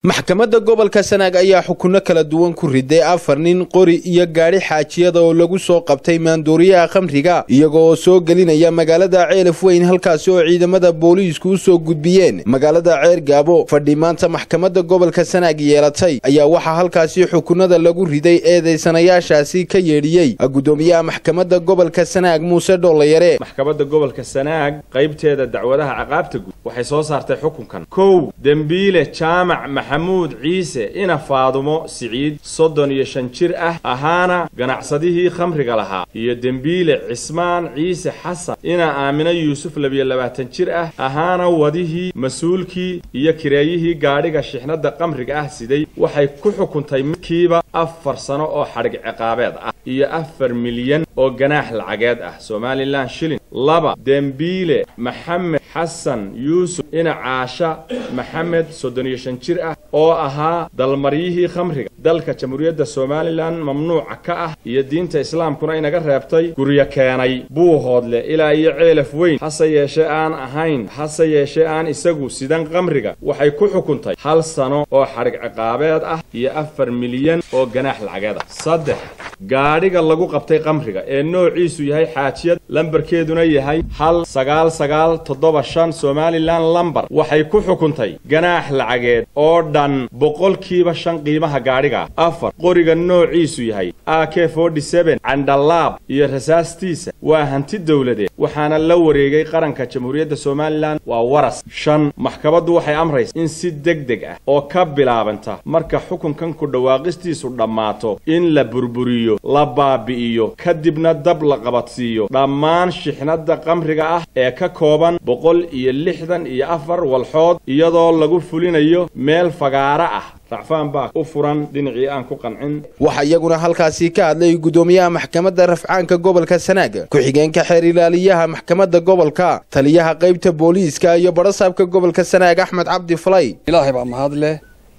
maxkamadda gobolka sanaag ayaa xukunno kala duwan ku riday afar nin qori iyo gaadhi xaajiyada oo lagu soo qabtay maandooriyaha khamriga iyagoo soo gelinaya magaalada ceelaf weyn halkaasi oo ciidamada booliisku u soo gudbiyeen magaalada ceer gaabo fadhi maanta maxkamadda gobolka sanaag yeelatay ayaa waxaa halkaasi xukunada lagu riday eedaysanayaashaasi ka yeedhiyey gudoomiyaha maxkamadda gobolka sanaag muuse dhoollayare maxkamadda gobolka sanaag qaybteeda dacwadaha caqaabta guud waxay soo saartay xukunkan kow dembiile jaamac maxamuud ciise ina faadumo siciid soddon iyo shan jir ah ahaana ganacsadihii khamriga lahaa iyo dembiile cismaan ciise xasan ina aamino yuusuf labiyo labaatan jir ah ahaana wadihii mas-uulkii iyo kireeyihii gaadhiga shixnadda khamriga ah siday waxay ku xukuntay midkiiba afar sano oo xadhig ciqaabeed ah iyo afar milyan oo ganaax lacageed ah somalilan shilin laba dembiile maxamed xasan yuusuf ina caasha maxamed soddon iyo shan jir ah oo ahaa dalmaryihii khamriga dalka jamhuuriyadda somalilan mamnuuca ka ah iyo diinta islaamkuna inaga reebtay guryo keenay buuhoodle ilaa iyo ceelaf weyn hase yeeshee aan ahayn hase yeeshee aan isagu sidan khamriga waxay ku xukuntay hal sano oo xadhig ciqaabeed ah iyo afar milyan oo ganaax lacageed ah saddex gaadhiga lagu qabtay khamriga ee noociisu yahay xaajiyad lambarkeeduna yahay hal sagaal sagaal toddoba shan somalilan lambar waxay ku xukuntay ganaax lacageed oo dhan boqolkiiba shan qiimaha gaadhiga afar qoriga noociisu yahay a k forty seben candhalaab iyo rasaastiisa waa hanti dowladeed waxaana la wareegay qaranka jamhuuriyadda somalilan waa waras shan maxkamaddu waxay amraysa in si deg deg ah oo ka bilaabanta marka xukunkan ku dhawaaqistiisu dhammaato in la burburiyo la baabi'iyo kadibna dab la qabadsiiyo dhammaan shixnadda khamriga ah ee ka kooban boqol iyo lixdan iyo afar walxood iyadoo lagu fulinayo meel fagaara ah racfaan baa u furan dhinacii aan ku qancin waxaa iyaguna halkaasi ka hadlay gudoomiyaha maxkamadda rafcaanka gobolka sanaag ku-xigeenka xeer ilaaliyaha maxkamadda gobolka taliyaha qaybta booliiska iyo badhasaabka gobolka sanaag axmed cabdi falay ilaahay baa mahad leh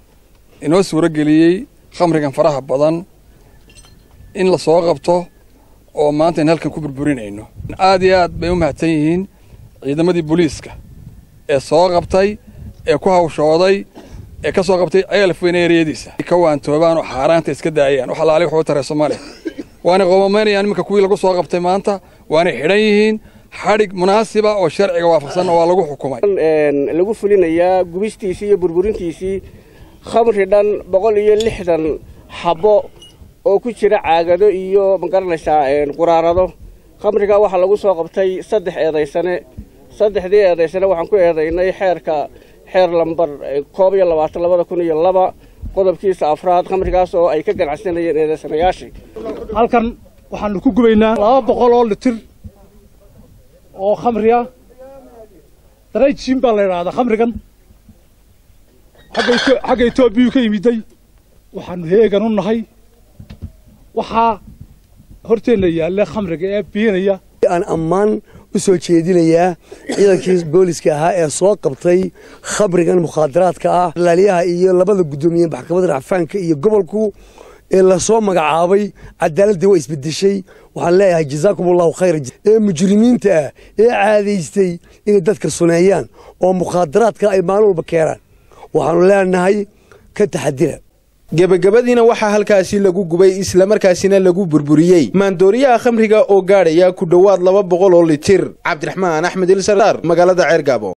inoo suuro geliyey khamrigan faraha badan in la soo qabto oo maanta in halkan ku burburinayno aad iyo aad bay u mahadsan yihiin ciidamadii booliiska ee soo qabtay ee ku hawshooday ee ka soo qabtay ceelaf weyne ereyadiisa ka waantoobaan oo xaaraanta iska daayaan wax alaali waxuu taray soomaaliya waanay qoomamaynayaan iminka kuwii lagu soo qabtay maanta waanay xidhan yihiin xadhig munaasiba oo sharciga waafaqsan waa lagu xukumay lagu fulinayaa gubistiisii iyo burburintiisii khamri dhan boqol iyo lixdan xabbo oo ku jira caagado iyo magaranaysaa quraarado khamriga waxaa lagu soo qabtay saddex eedaysane saddexdii eedaysane waxaan ku eedaynay xeerka xeer lambar koob iyo labaatan labada kun iyo laba qodobkiisa afraad khamrigaas oo ay ka ganacsanayeen eedaysanayaashii halkan waxaanu ku gubaynaa laba boqol oo litir oo khamri ah darayjiin baa la idhaahdaa khamrigan xagga etoobiyuu ka yimiday waxaanu heegan u nahay waxaa horteenna yaalla khamriga ee biinaya aan ammaan u soo jeedinayaa ciidankii booliska ahaa ee soo qabtay khamrigan mukhaadaraadka ah laaliyaha iyo labada guddoomiye maxkamadda racfaanka iyo gobolku ee lasoo magacaabay cadaaladii waa isbedeshay waxaan leeyahay jazaakum allahu khayra ee mujrimiinta ah ee caadaystay inay dadka suneeyaan oo mukhaadaraadka ay maalin walba keenaan waxaanu leenahay ka taxadira gebagabadiina waxaa halkaasi lagu gubay islamarkaasina lagu burburiyey maandooriyaha khamriga oo gaadhaya ku dhowaad laba boqol oo litir cabdiraxmaan axmed ilsar magaalada ceergaabo